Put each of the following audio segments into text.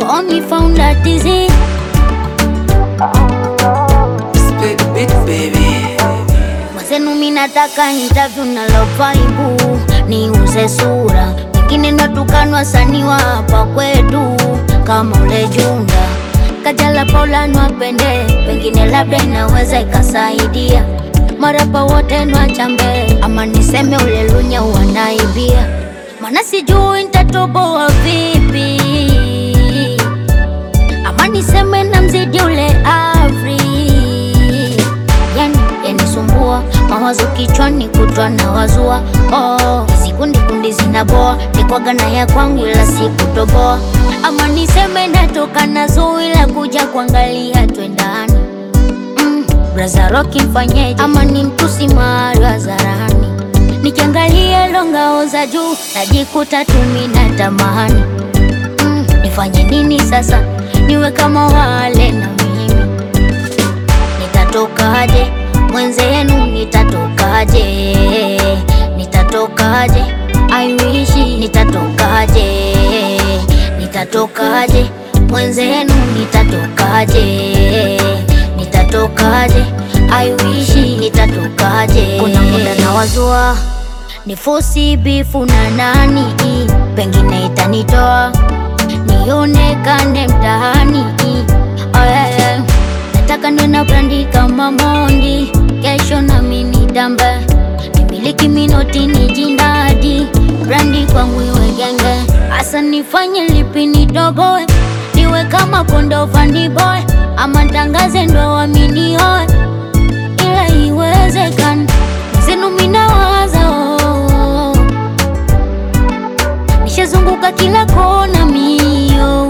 Call me founder dizzy. Split beat baby. Mwenzenu mi nataka interview na lovaibu niuze sura, wengine natukanwa saniwa hapa kwetu kama ule Junda Kajala Paula nwapende, pengine labda inaweza ikasaidia marapa wote nwachambe, ama niseme ule Lunya wanaibia, mana sijui nitatoboa vipi, ama niseme na mzidi ule Afri yani yanisumbua mawazo kichwani kutwa na wazua oh, hizi kundi kundi zinaboa nikwaga na ya kwangu ila sikutoboa ama niseme natoka na zui la kuja kuangalia twendani mm, braza roki mfanyeje ama ni mtusi mahali hadharani nikiangalia longao za juu najikuta tumi na tamani mm, nifanye nini sasa niwe kama wale na mimi nitatokaje mwenzenu nitatokaje nitatokaje I wish nitatokaje nitatokaje mwenzenu nitatokaje nitatokaje I wish nitatokaje kuna muda na wazua ni fosi bifu na nani pengine itanitoa nionekane mtaani oh, yeah, yeah. Nataka niwe na brandi kama Mondi, kesho nami nitambe, nimiliki minoti ni jindadi, brandi kwangu iwe genge, asa nifanye lipi nitoboe, niwe kama kondo fani boy, ama tangaze ndo waminioe, ila iwezekana zenu minawaza oh, oh, oh. Nishazunguka kila kona mio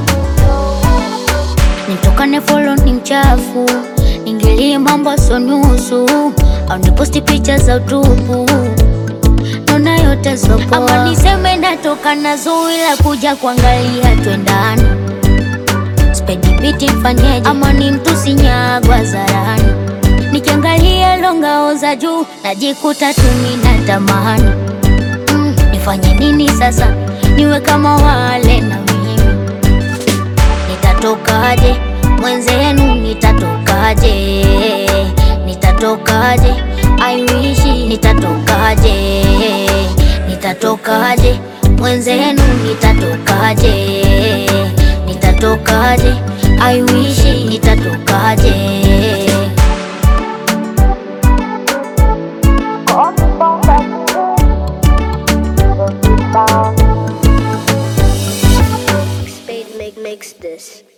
nitokane folo ni mchafu ingilie mambo so nusu au niposti picha za utupu naona yote sopoa ama niseme natoka na zui la kuja kuangalia twendani spedi biti mfanyeje ama ni mtusi nyagwa zarani nikiangalia longao za juu najikuta tumi na tamani mm, nifanye nini sasa niwe kama wale na mimi nitatokaje mwenzenu nitatokaje nitatokaje I wish nitatokaje nitatokaje mwenzenu nitatokaje nitatokaje I wish nitatokaje Spade make makes this.